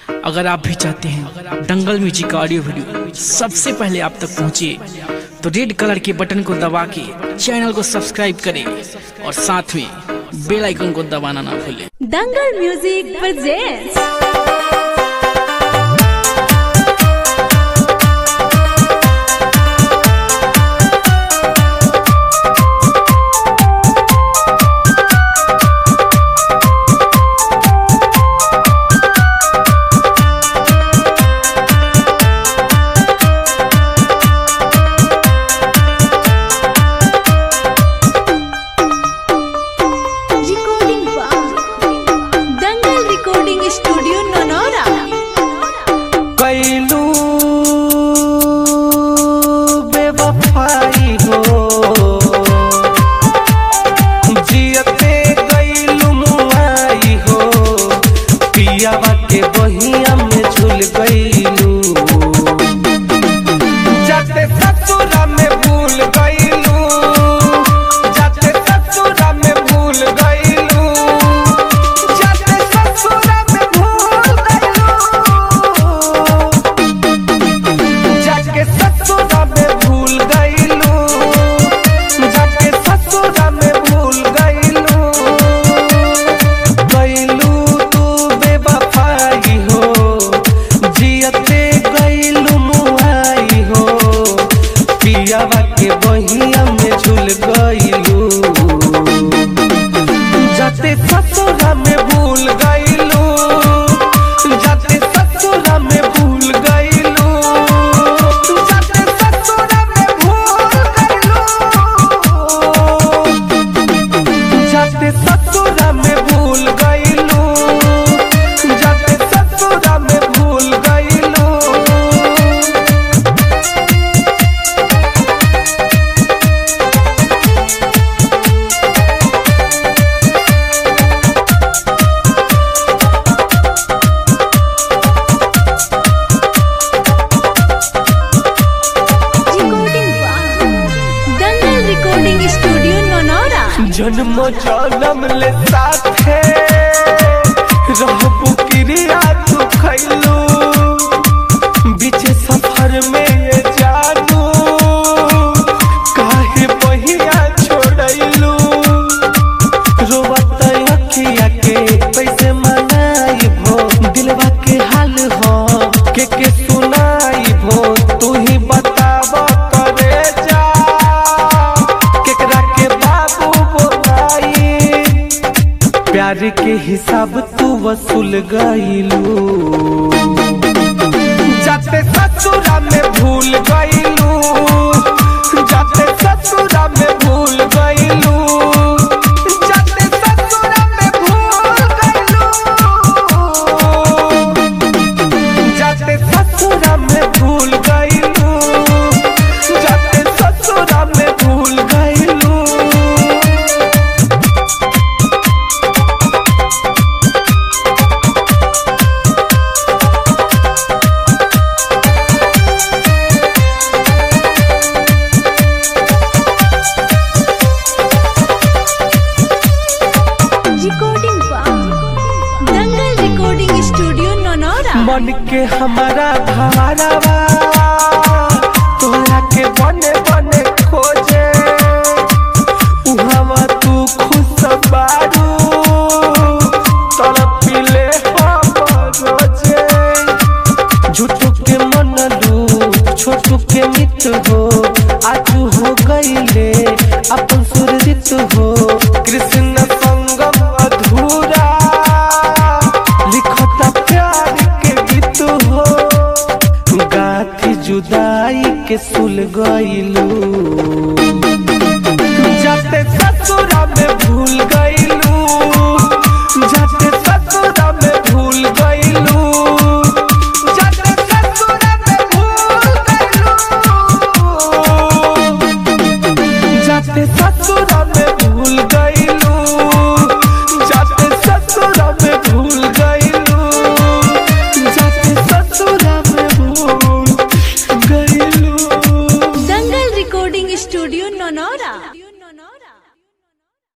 अगर आप भी चाहते हैं दंगल म्यूजिक का ऑडियो वीडियो सबसे पहले आप तक पहुंचे तो रेड कलर के बटन को दबा के चैनल को सब्सक्राइब करें और साथ में बेल आइकन को दबाना ना भूलें Dangal music presents recording by Dangal recording studio नोनोरा कैलू बेवफाई हो जियते गैलू मुआई हो पियावा के बहिया में झूल गैलू जाते ससुरा में भूल गैलू जाते ससुरा में भूल गैलू जाते ससुरा में भूल गैलू जाके ससुरा में भूल गईलू जाके ससुरा में भूल गईलू गईलू तू बेवफाई हो जियते गईलू मुआई हो पियावा के बहिया में झूल गईलू जाते ससुरा में भूल गईलू जाते ससुरा में भूल गईलू जाते ससुरा में भूल गईलू जाते ससुरा में भूल गईलू जाते ससुरा में भूल गईलू recording by Dangal recording studio नोनोरा जन्म जन्म ले साथे रहबू क्रिया तू खैलू बीच सफर में ये जानू काहे बहिया छोड़ैलू रोवत अखिया के कैसे मनाई भो दिलवा के हाल हो के के सुनाई भो तू ही बताव करे जा केकरा के बाबू बोलाई प्यार के हिसाब तू वसूल गईलू जाते ससुरा में भूल गईलू जाते ससुरा में भूल गईलू जाते ससुरा में भूल गईलू जाते ससुरा में भूल गईलू जाते ससुरा में भूल गईलू recording by Dangal recording studio नोनोरा मन के हमारा धारावा तोरा के बने बने खोजे उहावा तू खुश बारू तड़पिले हम रोजे झूठू के मनलू छोटू के मित हो आजू हो गईले अपन सुरजित हो कृष्ण संगम अधूरा लिखता प्यार के गीत हो गाथी जुदाई के सुल गईलू